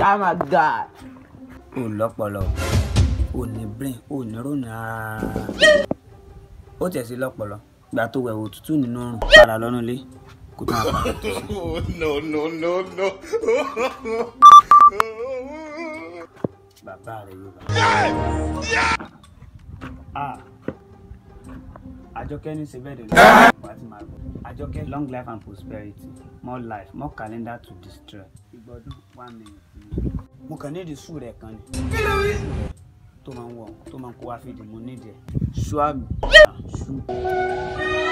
oh my god. ò lọ́pọlọ ò ní brain ò ní rònú rárá ó tẹ̀ sí lọ́pọlọ gbà tó wẹ̀ òtútù nínú ọrùn padà lọ́nà ilé kó tó máa padà tó sí. no, no, no, no. bàbá rẹ̀ yóò bá. Ah. Àjọkẹ́ ní ṣe bẹ́ẹ̀ dẹ̀ lọ́wọ́ wá ti máa gbọ́. Àjọkẹ́ long life and prosperity more life more calendar to destroy. Ìgbọ́dún one minute. Mo kàn nídìí sùúrù rẹ̀ kan ni. Tó máa ń wọ̀ tó máa ń kó wá fìdí mo nídìí ẹ̀. Ṣú àmì. Ṣú.